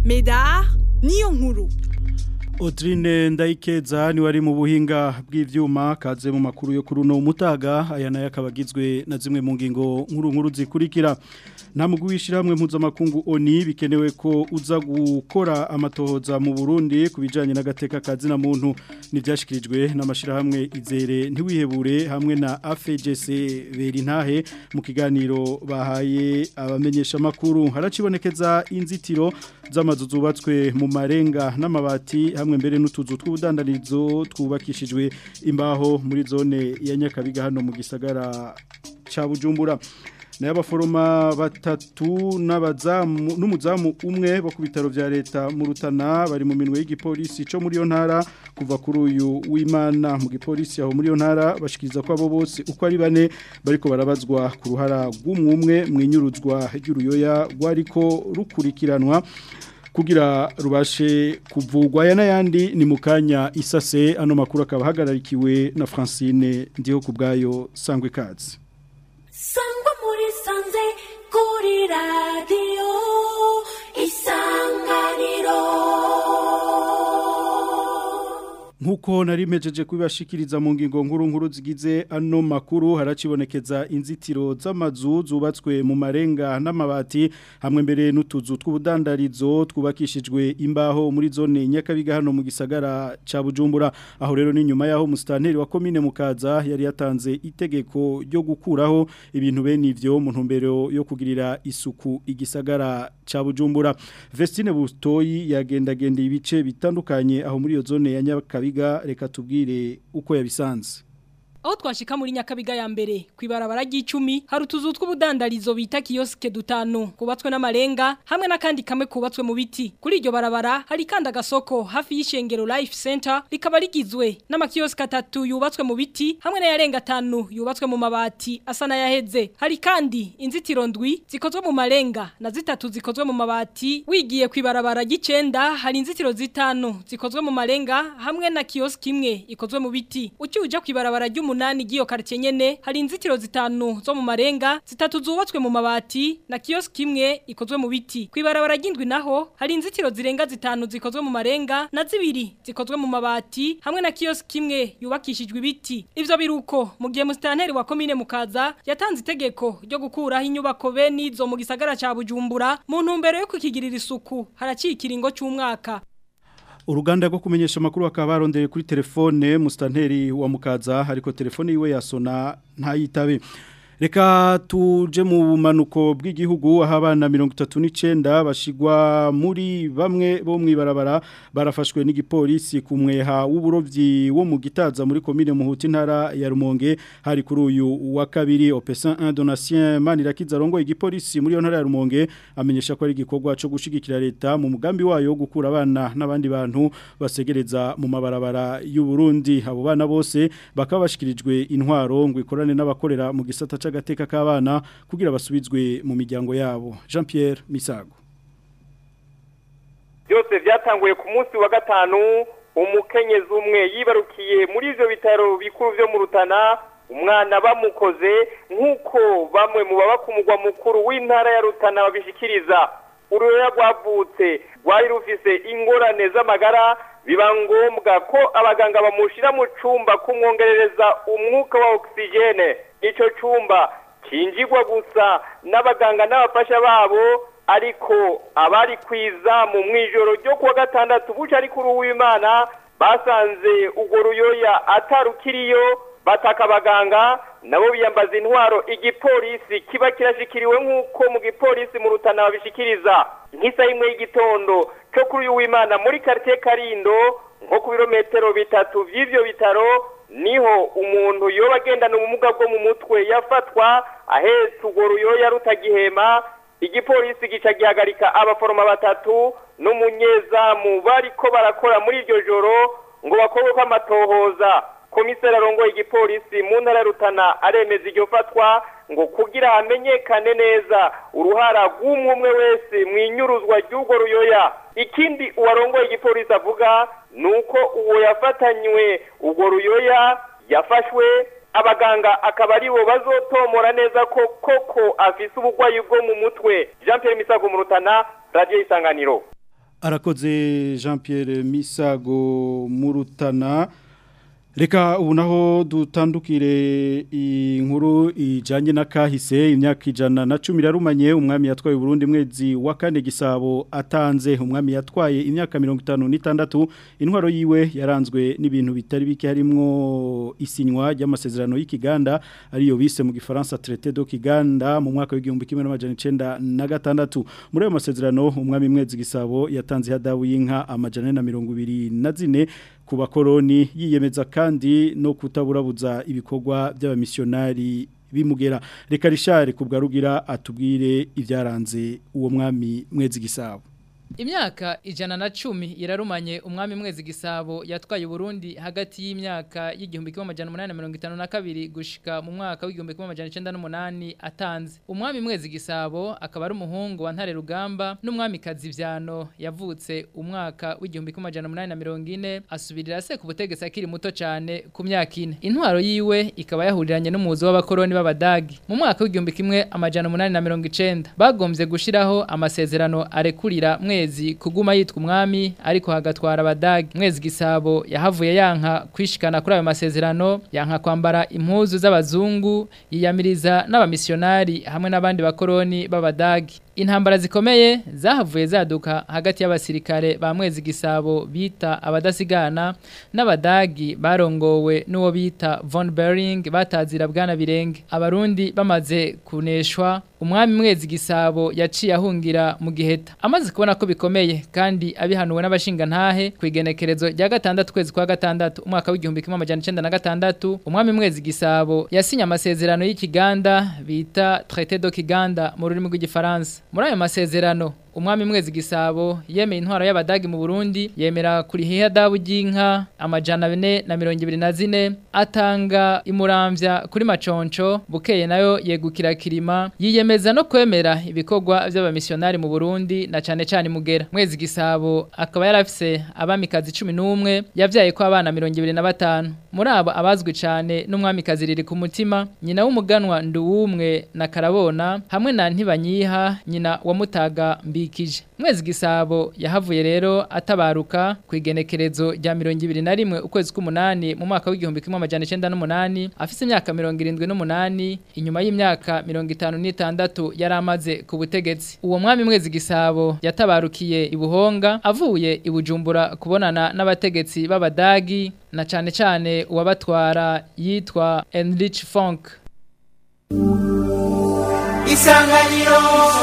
Medar niyo nkuru Audrine Ndayikeza ni wari mu buhinga bw'ivyuma kaze mu makuru yo kuri uno mutaga aya nayo akabagizwe na zimwe mu ngingo nkuru nkuru zikurikira nta mugwi w'ishyirahamwe mpuzamakungu oni bikenewe ko uza gukora amatohoza mu Burundi ku bijyanye n'agateka ka zina muntu ntibyashyikirijwe n'amashyirahamwe izere ntiwihebure hamwe na afegc berintahe mu kiganiro bahaye abamenyeshamakuru haracibonekeza inzitiro z'amazu zubatswe mu marenga n'amabati hamwe mbere n'utuzu tw'ubudandarizo twubakishijwe imbaho muri zone ya nyakabiga hano mu gisagara cya bujumbura nayo abaforoma batatu n'abazamu n'umuzamu umwe bo ku bitaro bya leta mu rutana bari mu minwe y'igipolisi cyo muri iyo ntara kuva kuri uyu w'imana mu gipolisi aho muri iyo ntara bashikiriza ko abo bose uko ari bane bariko barabazwa ku ruhara rw'umwumwe mu inyuruzwa ry'uruyoya rwariko rukurikiranwa kugira rubashe kuvugwa aya n'ayandi ni mu kanya isase ano makuru akaba ahagararikiwe na francine ndiho ku bwayo sangwa ikaze sangwa muri sanze kuri radiyo isanganiro Nkuko nari mejeje kubibashikiriza mu ngingo nkuru nkuru zigize ano makuru haracibonekeza inzitiro z'amazu zubatswe mu marenga n'amabati hamwe mbere n'utuzu tw'ubudandarizo twubakishijwe imbaho muri zone Nyakabiga hano mu gisagara ca Bujumbura aho rero ni nyuma yaho mustanteri wa commune Mukaza yari yatanze itegeko ryo gukuraho ibintu bene ivyo mu ntumbero yo kugirira isuku igisagara ca Bujumbura Vestine Bustoyi yagendagenda ibice bitandukanye aho muri iyo zone ya Nyakabiga reka tubwire uko yabisanze aho twashika muri nyakabiga ya mbere kwibarabara ry'icumi hari utuzu tw'ubudandarizo bita kioske dutanu kubatswe n'amarenga hamwe n'akandi kamwe kubatswe mu biti kuri iryo barabara hari kandi agasoko hafi y'ishengero life center rikaba rigizwe n'amakioske atatu yubatswe mu biti hamwe n'ayarenga atanu yubatswe mu mabati asa n'ayaheze hari kandi inzitiro ndwi zikozwe mu marenga na zitatu zikozwe mu mabati wigiye kwibarabara ry'icenda hari inzitiro zitanu zikozwe mu marenga hamwe na kioske imwe ikozwe mu biti ukiuja kwibarabara ry'umu umunani giyo quartier nyene hari inzitiro zitanu zo mu marenga zitatu zubatswe mu mabati na kiosk imwe ikozwe mu biti kwibarabara ry'indwi naho hari inzitiro zirenga zitanu zikozwe mu marenga na zibiri zikozwe mu mabati hamwe na kiosk imwe yubakishijwe ibiti ivyo biruko mu gihe mustanteri wa commune mukaza yatanze itegeko ryo gukuraho inyubako be nizo mu gisagara ca Bujumbura mu ntumbero yo kukigirira isuku haraciye ikiringo cy'umwaka uruganda rwo kumenyesha amakuru bakaba barondeye kuri telefone musitanteri wa mukaza ariko telefone yiwe yasona ntayitabe reka tuje mu bumanuko bw'igihugu aho abana mirongo itatu n'icyenda bashyirwa muri bamwe bo mu ibarabara barafashwe n'igipolisi ku mweha w'uburobyi wo mu gitaza muri komine muhuti ntara ya rumonge hari kuri uyu wa kabiri opesan indonatien manirakiza arongoye igipolisi muri iyo ntara ya rumonge amenyesha ko ari igikorwa cyo gushyigikira leta mu mugambi wayo wo gukura abana n'abandi bantu basegereza mu mabarabara y'u Burundi abo bana bose bakaba bashyikirijwe intwaro ngo ikorane n'abakorera mu gisata c'agateka k'abana kugira basubizwe mu miryango yabo Jean Pierre Misago byose byatanguye ku munsi wa gatanu umukenyezi umwe yibarukiye muri ivyo bitaro bikuru vyo mu Rutana umwana bamukoze nk'uko bamwe mu baba ku mugwa mukuru w'intara ya Rutana babishikiriza uruyoya rwavutse rwari rufise ingorane z'amagara biba ngombwa ko abaganga bamushyira mu cyumba kumwongerereza umwuka wa ogisijene icyo cyumba kinjigwa gusa n'abaganga n'abafasha babo ariko abari ku izamu mu ijoro ryo kuwa gatandatu buca ari kuri uw'imana basanze urwo ruyoya atarukiriyo bataka abaganga nabo biyambaza intwaro igipolisi kiba kirashikiriwe nk'uko mu gipolisi mu rutana babishikiriza nk'isaha imwe y'igitondo cyo kuri uyu w'imana muri karitsiye karindo nko ku birometero bitatu by'ibyo bitaro niho umuntu yoba agendana ubumuga bwo mu mutwe yafatwa ahetse urwo ruyoya rutagihema igipolisi gica gihagarika abaforoma batatu n'umunyezamu bariko barakora muri iryo joro ngo bakorwe ko amatohoza komiseri arongoye igipolisi mu ntara rutana aremeza iryo fatwa ngo kugira hamenyekane neza uruhara rw'umwe umwe wese mu inyuruzwa ry'urwo ruyoya ikindi uwarongoye igipolisi avuga ni uko uwo yafatanywe urwo ruyoya yafashwe abaganga akaba ari bo bazotomora neza ko koko afise uburwayi bwo mu mutwe jean Pierre misago mu rutana radiyo isanganiro arakoze Jean Pierre Misago Murutana Reka ubu naho dutandukire inkuru ijanye na kahise imyaka ijana na cumi yarumanye umwami yatwaye Burundi mwezi wa kane gisabo atanze umwami yatwaye imyaka mirongo itanu n'itandatu intwaro yiwe yaranzwe n'ibintu bitari bike harimwo isinywa ry'amasezerano y'ikiganda ariyo bise mu gifaransa traité do kiganda mu mwaka w'igihumbi kimwe n'amajana icenda na gatandatu muri ayo masezerano umwami mwezi gisabo yatanze hadabu y'inka amajana na mirongo ibiri na zine ku bakoroni yiyemeza kandi no kutaburabuza ibikorwa by'abamisiyonari bimugera reka rishare ku bwarugira atubwire ibyaranze uwo mwami mwezi gisabo Imyaka ijana na cumi irarumanye umwami mwezi gisabo yatwaye Burundi hagati y'imyaka y'igihumbi kimwe amajana umunani na mirongo itanu na kabiri gushika mu mwaka w'igihumbi kimwe amajana icenda n'umunani atanze umwami mwezi gisabo akaba ari umuhungu wa ntare rugamba n'umwami kazivyano yavutse umwaka w'igihumbi kimwe amajana umunani na mirongo ine asubirira se ku butegetsi akiri muto cane ku myaka ine intwaro yiwe ikaba yahuriranye n'umuzi w'abakoroni b'abadagi mu mwaka w'igihumbi kimwe amajana umunani na mirongo icenda bagombye gushiraho amasezerano arekurira mwe mwezi kuguma yitwa umwami ariko hagatwara abadagi mwezi gisabo yahavuye yanka kwishikana kuri ayo masezerano yanka kwambara impuzu z'abazungu yiyamiriza n'abamisiyonari hamwe n'abandi bakoroni b'abadagi intambara zikomeye zahavuye zaduka hagati y'abasirikare ba mwezi gisabo bita abadasigana n'abadagi barongowe n'uwo bita von Bering batazira bwana birenge abarundi bamaze kuneshwa umwami mwezi gisabo yaciye ahungira mu giheta amaze kubona ko bikomeye kandi abihanuwe n'abashinga ntahe ku igenekerezo rya gatandatu kwezi kwa gatandatu umwaka w'igihumbi kimwe amajana icenda na gatandatu umwami mwezi gisabo yasinye amasezerano y'ikiganda bita traité do kiganda mu rurimi rw'igifaransa muri ayo masezerano umwami mwezi gisabo yemeye intwaro y'abadagi mu Burundi yemera kurihiya dabu ry'inka amajana ane na mirongo ibiri na zine atanga imuramvya kuri maconco bukeye nayo yegukira kirima yiyemeza no kwemera ibikorwa by'abamisiyonari mu Burundi na cane cane mugera mwezi gisabo akaba yarafise abamikazi 11 yavyaye ko abana 25 muri abo abazwi cane n'umwamikazi riri ku mutima nyina w'umuganwa nduwumwe na karabona hamwe na ntibanyiha nyina wa mutaga mbikije mwezi gisabo yahavuye rero atabaruka ku igenekerezo rya 21 ukwezi k'umunani mu mwaka w'igihumbi kimwe amajana 98 afise imyaka 78 inyuma y'imyaka 56 yari amaze ku butegetsi uwo mwami mwezi gisabo yatabarukiye ibuhonga avuye ibujumbura kubonana n'abategetsi b'abadagi na cane cane uwabatwara yitwa Enrich Funk Isanganiro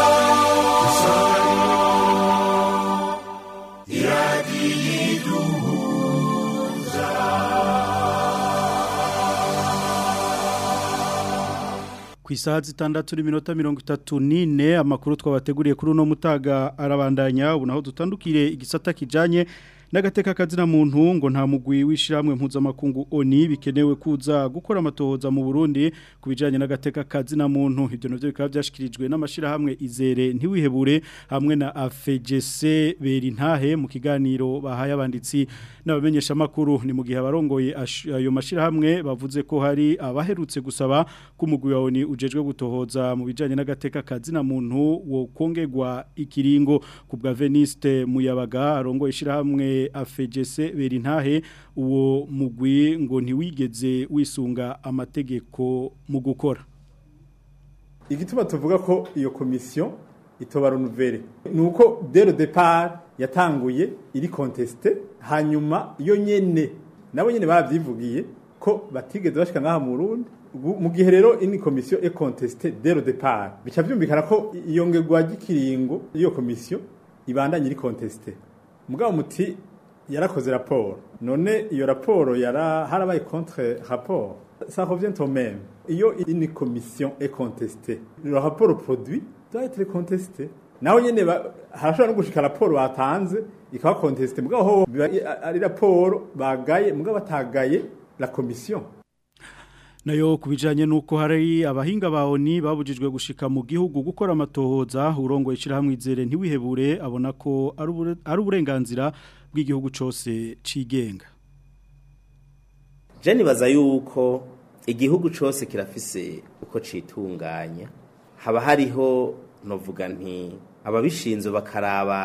ku isaha zitandatu n'iminota mirongo itatu n'ine amakuru twabateguriye kuri uno mutaga arabandanya ubu naho dutandukire igisata kijanye n'agateka kazina muntu ngo nta mugwi w'ishiramwe mpuzamakungu oni bikenewe kuza gukora amatohoza mu Burundi kubijanye n'agateka kazina muntu ibyo navyo bikaba byashikirijwe n'amashirahamwe izere ntiwihebure hamwe na AFGC Berintahe mu kiganiro bahaye abanditsi n'abamenyesha makuru ni mu gihe abarongoye ayo mashirahamwe bavuze ko hari abaherutse gusaba ko umugwi wa oni ujejwe gutohoza mu bijanye n'agateka kazina muntu wo kongegwa ikiringo ku bwa Veniste Muyabaga arongoye ishirahamwe afegese berintahe uwo mugwi ngo ntiwigeze wisunga amategeko mu gukora igituma tuvuga ko iyo komisiyo itoba renuvere ni uko dero depart yatanguye iri kontesite hanyuma iyo nyene nabo nyene barabyivugiye ko batigeze bashika ngaha mu Burundi mu gihe rero ini komisiyo e kontesite dero depart bica byumvikana ko iyongerwa ry'ikiringo iyo komisiyo ibandanye iri kontesite mugabo muti yarakoze raporo none iyo raporo yara harabaye contre rapport ça revient au même iyo une commission est contestée le rapport produit doit être contesté naho nyene harashobora no gushika raporo batanze ikaba contesté mugabo ho ari raporo bagaye mugabo batagaye la commission nayo kubijanye nuko hari abahinga baoni babujijwe gushika mu gihugu gukora amatohoza urongo ishirahamwe izere ntiwihebure abona ko ari uburenganzira bw'igihugu cose cigenga Je nibaza yuko igihugu cose kirafise uko citunganya haba hariho novuga nti ababishinzwe bakaraba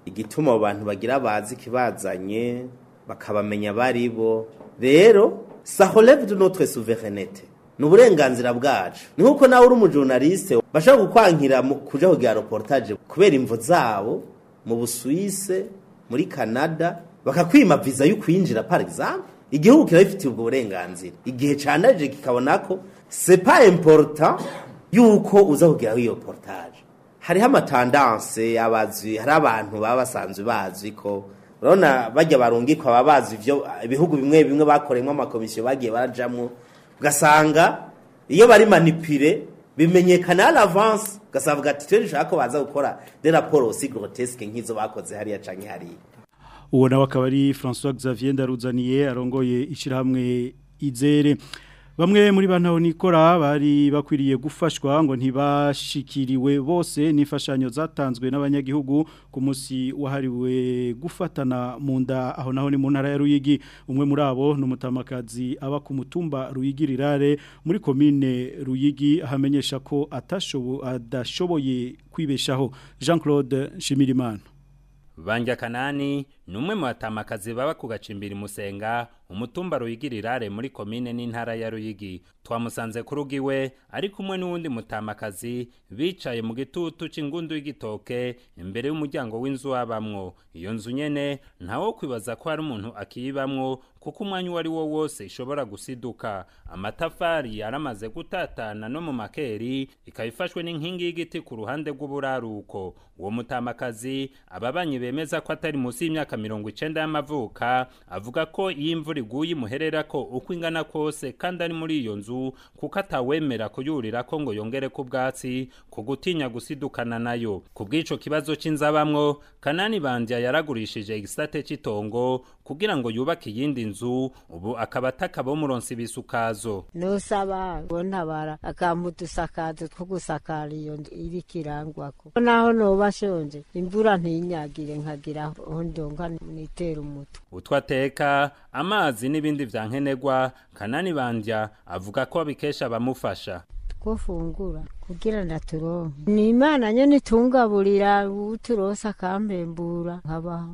igituma abo bantu bagira bazi kibazanye bakabamenya bari bo rero ça relève de notre souveraineté ni uburenganzira bwacu ni nk'uko nawe uri umujournaliste bashobora gukwankira mu- kuja kugira reportage kubera imvo zabo mu busuwise muri canada bakakwima viza yo kwinjira par exemple igihugu kirabifitiye ubwo burenganzira igihe candaje kikabona ko c'est pas important yuko uza kugira iyo portage hariho amatandanse y'abazi hari abantu baba basanzwe bazi ko urabona bajya barungikwa baba bazi ivyo ibihugu bimwe bimwe bakoreyemo amakomisiyo bagiye barajamwo ugasanga iyo bari manipire bimenyekana à l'avance ugasanga ati twe dushaka ko baza gukora des rapports aussi grotesques nk'izo bakoze hariya canke hariya uwo nawe akaba ari François Xavier Ndaruzaniye arongoye ishyirahamwe izere bamwe muri bantu nikora bari bakwiriye gufashwa ngo ntibashikiriwe bose n'imfashanyo zatanzwe n'abanyagihugu ku munsi wahariwe gufatana mu nda aho naho ni mu ntara ya Ruyigi umwe muri abo ni umutamakazi aba ku mutumba Ruyigi rirare muri komine Ruyigi ahamenyesha ko atashobo adashoboye kwibeshaho Jean Claude Shimirimana Banja kanani ni umwe mu batamakazi baba ku gacimbiri musenga umutumba ruyigirirare muri komine n'intara ya Ruyigi twamusanze ku rugo iwe ari kumwe n'uwundi mutamakazi bicaye mu gitutu c'ingundu y'igitoke imbere y'umuryango w'inzu wabamwo iyo nzu nyene ntawo kwibaza ko hari umuntu akiyibamwo kuko umwanya uwo ari wo wose ishobora gusiduka amatafari yaramaze gutatana no mu makeri ikaba ifashwe n'inkingi y'igiti ku ruhande rw'uburaruko uwo mutamakazi ababanyi bemeza ko atari munsi y'imyaka mirongo icenda y'amavuka avuga ko iyo imvura iguye imuherera ko uko ingana kose kandi ari muri iyo nzu kuko atawemera kuyurira ko ngo yongere ku bwatsi ku gutinya gusidukana nayo ku bw'ico kibazo c'inzabamwo kanani bandya yaragurishije igisate c'itongo kugira ngo yubake iyindi nzu ubu akaba atakaba umuronsi bisukazo nusaba bontabara akampa udusakazo two gusakara iyo nzu iriko irangwako naho noba shonje imvura ntinyagire nkagira aho ndonka nitera umutwe utwo ateka amazi n'ibindi vya nkenerwa kanani bandya avuga ko abikesha abamufasha twofungura kugira ndaturonke ni imana nyene itungaburira uturonse akampembura nkabaho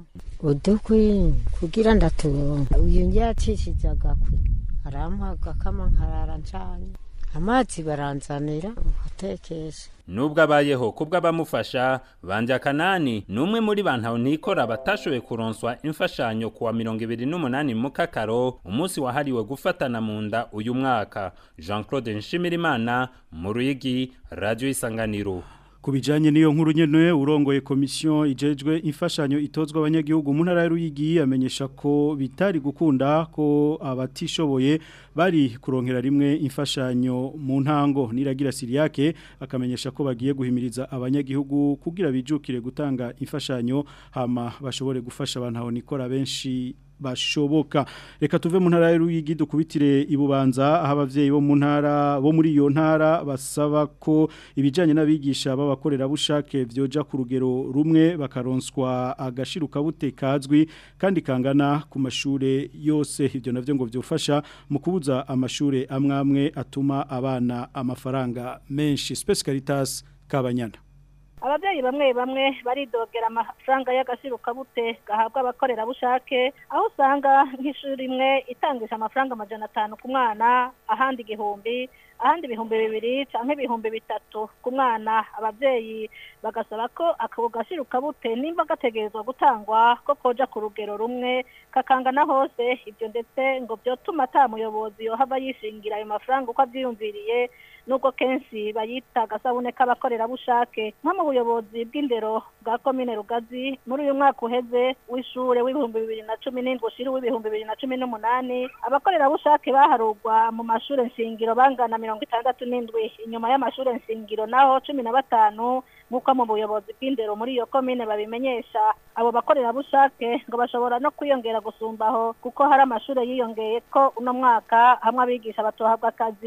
udukwi kugira ndaturonke uyu njyacishije agakwi arampa agakama nkarara ncanye amazi baranzanira nkatekesha nubwo abayeho kubwo abamufasha banja kanani ni umwe muri bantu nikora batashoboye kuronswa imfashanyo kuwa mirongo ibiri n'umunani mu kakaro umunsi wahariwe gufatana mu nda uyu mwaka jean claude nshimirimana mu ruyigi radiyo isanganiro ku bijyanye n'iyo nkuru nyine urongoye komisiyo ijejwe imfashanyo itozwa abanyagihugu mu ntara y'uruyigi amenyesha ko bitari gukunda ko abatishoboye bari kuronkera rimwe imfashanyo mu ntango niragira siriyake akamenyesha ko bagiye guhimiriza abanyagihugu kugira bijukire gutanga imfashanyo hama bashobore gufasha abantu aho nikora benshi bashoboka reka tuve mu ntara y'uruyigi dukubitire ibubanza aho abavyeyi bo mu ntara bo muri iyo ntara basaba ko ibijanye n'abigisha b'abakorera bushake vyoja ku rugero rumwe bakaronswa agashiruka bute kazwi kandi kangana ku mashure yose ivyo navyo ngo vyofasha mu kubuza amashure amwamwe atuma abana amafaranga menshi Space Caritas Kabanyana ababyeyi bamwe bamwe baridogera amafaranga y'agasirukabute gahabwa abakorerabushake aho usanga nk'ishuri imwe itangisha amafaranga amajana atanu ku mwana ahandi igihumbi ahandi ibihumbi bibiri cyangwa ibihumbi bitatu ku mwana ababyeyi bagasaba ko ako gasirukabute nimba gategerezwa gutangwa ko koja ku rugero rumwe kakangana hose ibyo ndetse ngo byotuma ata muyobozi yohava yishingira ayo mafaranga uko abyiyumviriye nubwo kenshi bayita agasabune k'abakorerabushake nko mu buyobozi bw'indero bwa komine rugazi muri uyu mwaka uheze w'ishure w'ibihumbi bibiri na cumi n'indwi ushiri w'ibihumbi bibiri na cumi n'umunani abakorerabushake baharugwa mu mashure nshingiro bangana mirongo itandatu n'indwi inyuma y'amashure nshingiro naho cumi na batanu nk'uko mu buyobozi bw'indero muri iyo komine babimenyesha abo bakorerabushake ngo bashobora no kwiyongera gusumbaho kuko hari amashure yiyongeye ko uno mwaka hamwe abigisha batohabwa akazi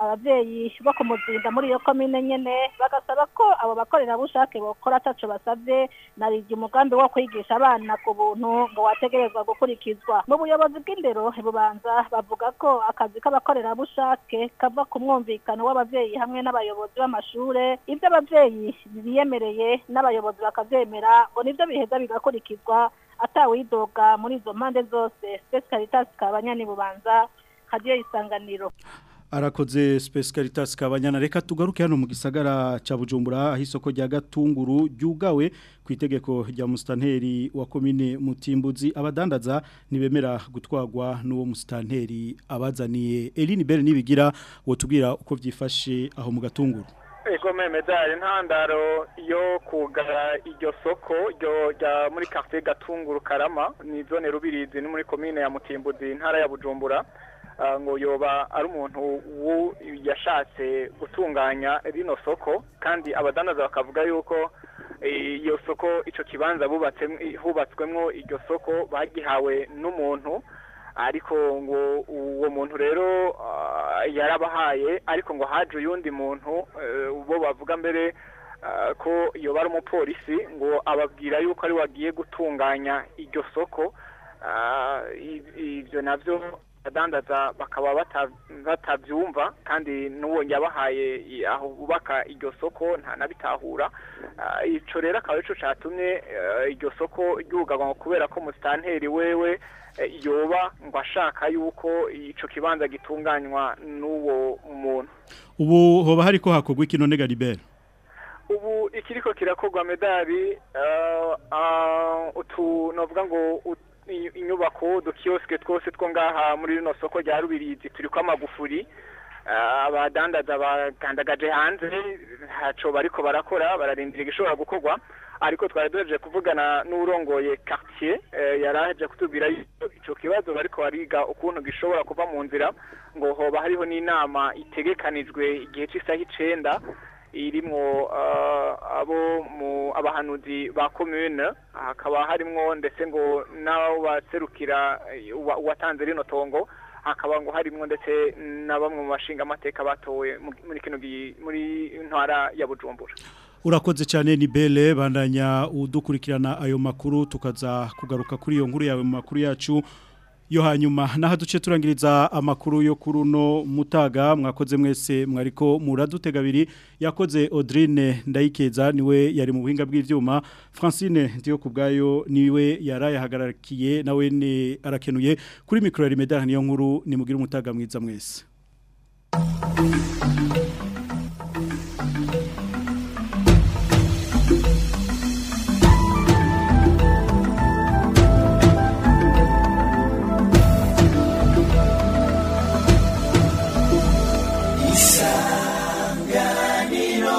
abavyeyi bo kumuzinda muri iyo komine nyene bagasaba ko abo bakorerabushake bokora ataco basavye narije umugambi wo kwigisha abana ku buntu ngo wategerezwa gukurikizwa mu buyobozi bw'indero bubanza bavuga ko akazi k'abakorerabushake kava ku mwumvikano w'abavyeyi hamwe n'abayobozi b'amashure ivyo abavyeyi biyemereye n'abayobozi bakavyemera ngo nivyo biheza bigakurikizwa atawidoga muri izo mpande zose Space Caritas kabanyani bubanza hadiyo isanganiro arakoze Space Caritas kabanyana reka tugaruke hano mu gisagara ca Bujumbura aho isoko rya Gatunguru ryugawe ku itegeko rya mustanteri wa komine Mutimbuzi abadandaza nibemera gutwagwa n'uwo mustanteri abazaniye Eline Bell nibigira wotubwira uko vyifashe aho mu Gatunguru Ego memedari ntandaro yo kugara iryo soko ryo rya muri quartier Gatunguru Karama ni zone rubirizi ni muri komine ya Mutimbuzi ntara ya Bujumbura ngo yoba ari umuntu yashatse gutunganya rino soko kandi abadandaza bakavuga yuko iyo soko icyo kibanza hubatswemo iryo soko bagihawe n'umuntu ariko ngo uwo muntu rero yarabahaye ariko ngo haje uyundi muntu bo bavuga mbere ko yoba ari umupolisi ngo ababwira yuko ari wagiye gutunganya iryo soko ibyo nabyo abadandaza bakaba batabyumva kandi n'uwo yabahaye aho bubaka iryo soko ntanabitahura icyo rero akaba aricyo cyatumye iryo soko ryugarwa kubera ko musitanteri wewe yoba ngo ashaka yuko icyo kibanza gitunganywa n'uwo muntu ubu hoba hari ko hakorwa ikino negaribera ubu ikiriko kirakorwa medali utu navuga ngo inyubako udukiyosike twose two ngaha muri rino soko rya rubirizi turi ko amagufuri abadandaza bagandagaje hanze ntaco bariko barakora bararindira igishobora gukorwa ariko twari duhejeje kuvugana n'urongoye quartier yaraheje kutubwira ico kibazo bariko bariga ukuntu gishobora kuva mu nzira ngo hoba hariho n'inama itegekanijwe igihe cy'isaha icenda irimwo abo mu abahanuzi ba commune hakaba harimwo ndetse ngo n'abo baserukira uwatanze rino tongo hakaba ngo harimwo ndetse na bamwe mu bashinga amateka batowe muri kino muri ntwara ya Bujumbura urakoze cyane ni bele bandanya udukurikirana ayo makuru tukaza kugaruka kuri iyo nkuru yawe mu makuru yacu yo hanyuma naho duce turangiriza amakuru yo kuri uno mutaga mwakoze mwese mwariko muradutega abiri yakoze Audrine ndayikeza niwe yari mu buhinga bw'ivyuma Francine ndiyo kubgayo niwe yarayahagararikiye nawe ne arakenuye kuri micro ya Rimedar niyo nkuru nimugira umutaga mwiza mwese